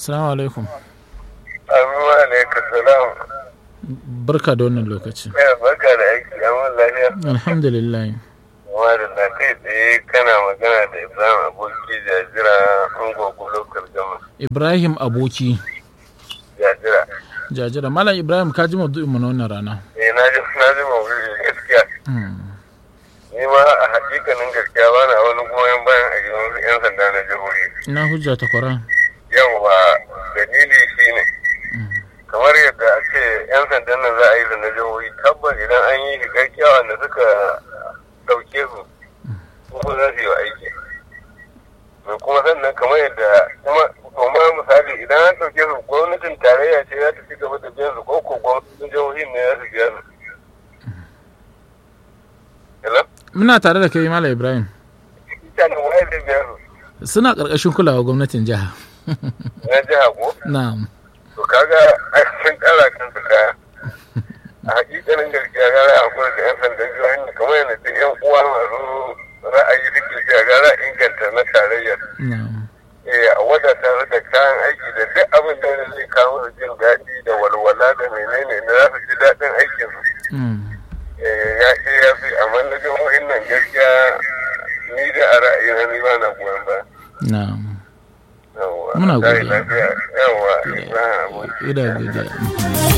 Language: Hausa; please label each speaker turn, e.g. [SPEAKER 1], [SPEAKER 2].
[SPEAKER 1] Assalamu alaikum.
[SPEAKER 2] Amin alaikum salam.
[SPEAKER 1] Barka da wannan lokaci.
[SPEAKER 2] Ya barka da aiki, amin lafiya.
[SPEAKER 1] Alhamdulillah.
[SPEAKER 2] Kuma da na kai tsaye kana magana da Ibrahim aboki jajira ungogo lokal gama.
[SPEAKER 1] Ibrahim Aboki.
[SPEAKER 2] Jajira.
[SPEAKER 1] Jajira. Malam Ibrahim ka ji maudu'in mu na wannan rana.
[SPEAKER 2] Eh na ji na ji mawuri gaskiya.
[SPEAKER 1] Hmm.
[SPEAKER 2] Ni ma a hakikanin gaskiya ba na wani goyon bayan a gidan wasu 'yan sanda na jihohi.
[SPEAKER 1] Ina hujja ta kwara.
[SPEAKER 2] Yawwa dalili shi ne. Kamar yadda a ce 'yan sandan nan za a yi da na jihohi tabbas idan an yi shi gaskiya wanda suka ɗauke su kuma za su yi wa aiki. mai kuma sannan kamar yadda kuma kuma misali idan an ɗauke su gwamnatin tarayya ce za ta ci gaba da biyan su ko ko gwamnatin jihohi ne za su biya su. Hello?
[SPEAKER 1] Muna tare da kai Malam Ibrahim.
[SPEAKER 2] Ita ne waye zai biya su?
[SPEAKER 1] Suna ƙarƙashin kulawa gwamnatin jiha.
[SPEAKER 2] Na jiha ko?
[SPEAKER 1] Na'am.
[SPEAKER 2] To kaga ai sun ƙara kansu kaya. A hakikanin gaskiya gara a kuma da 'yan sandan jihohin da kamar yadda duk 'yan uwa masu ra'ayi suke cewa gara inganta na tarayyar.
[SPEAKER 1] Na'am.
[SPEAKER 2] eh a wadata su da kayan aiki da duk abin da zai kawo su jin daɗi da walwala da menene na za su ji daɗin aikin su
[SPEAKER 1] Hmm.
[SPEAKER 2] eh ya ce ya fi amma na jihohin nan gaskiya ni da a ra'ayina ni ba na goyon ba
[SPEAKER 1] Na'am.
[SPEAKER 2] yawwa
[SPEAKER 1] Muna
[SPEAKER 2] tayi
[SPEAKER 1] godiya.
[SPEAKER 2] lafiya yawwa ina aboki
[SPEAKER 1] Ina godiya.